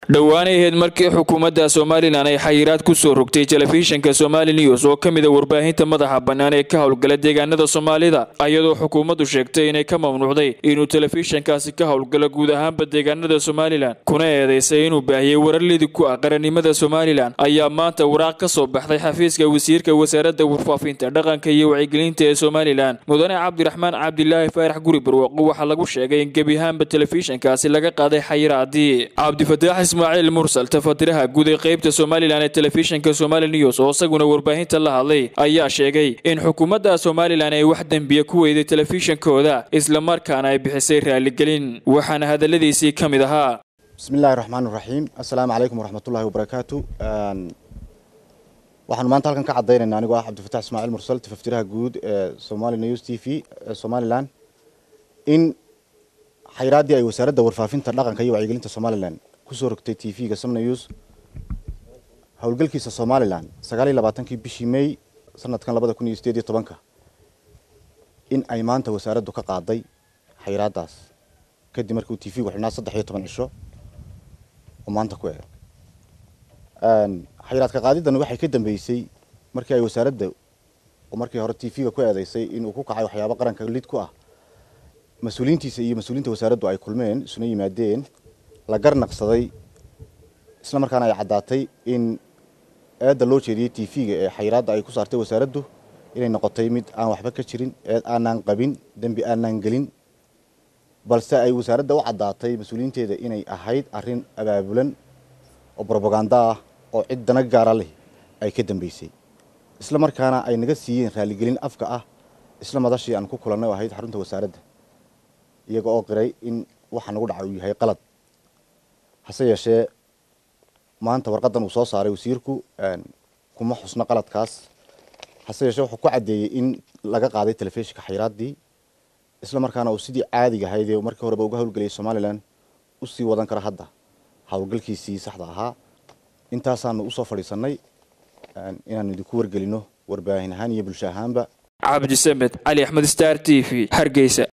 dhowaanay ahayd markii xukuumadda somalilan ay xayiraad ku soo rogtay telefishinka somali news oo ka mid a warbaahinta madaxa bannaan ee ka howlgala deegaanada soomaalida ayadoo xukuumaddu sheegtay inay ka mamnuucday inuu telefishinkaasi ka howlgalo guud ahaanba deegaanada somalilan kuna eedaysay inuu baahiyey wararlidi ku ah qarannimada somalilan ayaa maanta waraaq ka soo baxday xafiiska wasiirka wasaaradda warfaafinta dhaqanka iyo wacyigelinta ee somalilan mudane cabdiraxmaan cabdilaahi faarax guri barwaaqo waxaa lagu sheegay in gebi ahaanba telefishinkaasi laga qaaday xayiraadii cabdifataax ismaaciil mursal tafatiraha guud ee qeybta somalilan ee telefishinka somali news oo isaguna warbaahinta la hadlay ayaa sheegay in xukuumadda somalilan ay wax dembiya ku weyday telefishinkooda islamarkaana ay bixisay raaligelin waxaana hadaladiisii ka mid ahaa bismillahi raxmaan raxiim assalaamu calaykum waraxmatullahi wabarakaatu waxaanu maanta halkan ka caddaynayna anigoo ah cabdifatax ismaaciil mursal tafaftiraha guud ee somali news t v ee somalilan in xayraaddii ay wasaaradda warfaafinta dhaqanka iyo wacyigelinta somalilan kusoo rogtay t v-ga som news howlgalkiisa somalilan sagaal iyo labaatankii bishii may sanadkan labada kun iyo sideed iyo tobanka in ay maanta wasaaraddu ka qaaday xayraaddaas kadib markii uu t v-gu xidhnaa saddex iyo toban cisho oo maanta ku eeg xayraadka qaadidan waxay ka dambeysay markii ay wasaaradda oo markii hore t v-ga ku eedeysay inuu ku kacay waxyaabo qaranka lid ku ah mas-uuliyiintiisa iyo mas-uuliyiinta wasaaraddu ay kulmeen isuna yimaadeen la garnaqsaday isla markaana ay caddaatay in eedda loo jeediyey t v-ga ee xayiraadda ay ku saartay wasaaraddu inay noqotay mid aan waxba ka jirin eed aanaan qabin dembi aanaan gelin balse ay wasaaradda u caddaatay mas-uuliyiinteeda inay ahayd arrin abaabulan oo brobaganda ah oo cid dana gaara leh ay ka dambeysay isla markaana ay naga siiyeen raaligelin afka ah isla madashii aan ku kulannay oo ahayd xarunta wasaaradda iyaga oo qiray in waxa nagu dhacay uu yahay qalad hase yeeshee maanta warqadan uu soo saaray wasiirku kuma xusno qaladkaas hase yeeshee wuxuu ku caddeeyey in laga qaaday telefishinka xayraaddii isla markaana uu sidii caadiga ahayd ee markii horeba uga howlgelayay somalilan usii wadan kara hadda howlgalkiisii saxda ahaa intaasaanu usoo fadhiisanay inaanu idinku wargelino warbaahin ahaan iyo bulsho ahaanba cabdisamed cali axmed star t v hargeysa